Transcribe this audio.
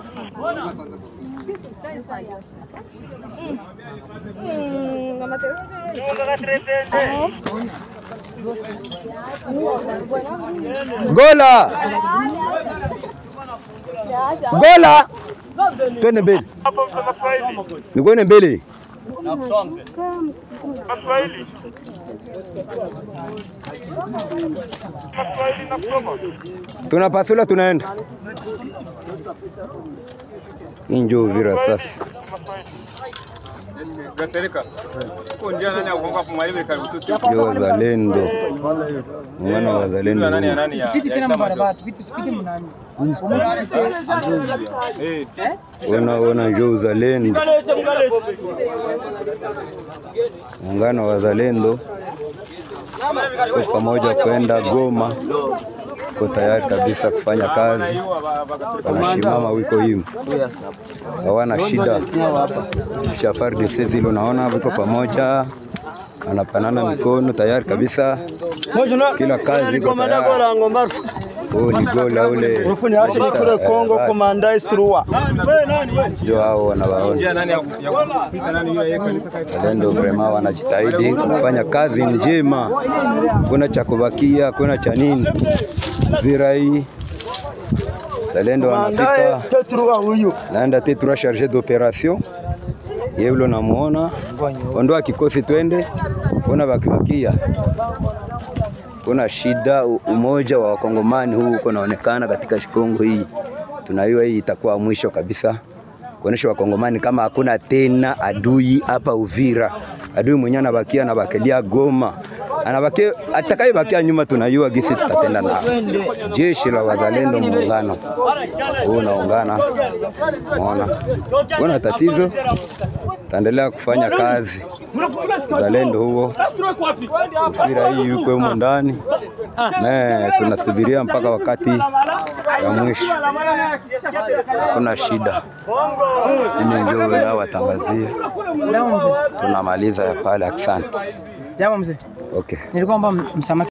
Gola, gola, twende mbele, nikuone mbele. Tunapasula, tunaenda hii njo Uvira sasa. Gasereka. Ko ndia nani akonga kumwalimu karibu tu. Ndio wazalendo, muungano wa wazalendo Nani ya huu. nani ya. Piti ya tena chama mbarabara, piti sipiti mnani. Eh. Ona ona njo uzalendo, muungano wa wazalendo ko pamoja kwenda Goma, ko tayari kabisa kufanya kazi, wanashimama wiko hivi, hawana shida. Kisha FARDC zile unaona wiko pamoja, anapanana mikono tayari kabisa, kila kazi iko tayari. Huyu ni gola ule Kongo komanda Istrua. ndio hao wanawaona Ndia nani ya ya kupita nani hiyo yeka Wazalendo vrema wanajitahidi kufanya kazi njema, kuna cha kubakia, kuna cha nini. Vira hii Wazalendo wanafika Tetrua huyu. naenda tetura charge d'operation yeye ule unamuona, ondoa kikosi twende, kuna bakibakia, kuna shida. u- Umoja wa wakongomani huu uko naonekana katika Kongo hii, tunaiwa hii itakuwa mwisho kabisa kuonesha wakongomani kama hakuna tena adui hapa Uvira. Adui mwenye anabakia anabakilia Goma, anabakia atakayebakia nyuma, tunajua gisi tutatenda nao. Jeshi la wazalendo muungano huu unaungana, unaona kuna tatizo, taendelea kufanya kazi uzalendo huo. Uvira hii yuko humo ndani na tunasubiria mpaka wakati ya mwisho, hakuna shida. Mimi ndio wao watangazie, Jambo mzee. tunamaliza ya pale. Asante. Jambo mzee. Okay. Nilikuwa naomba msamaha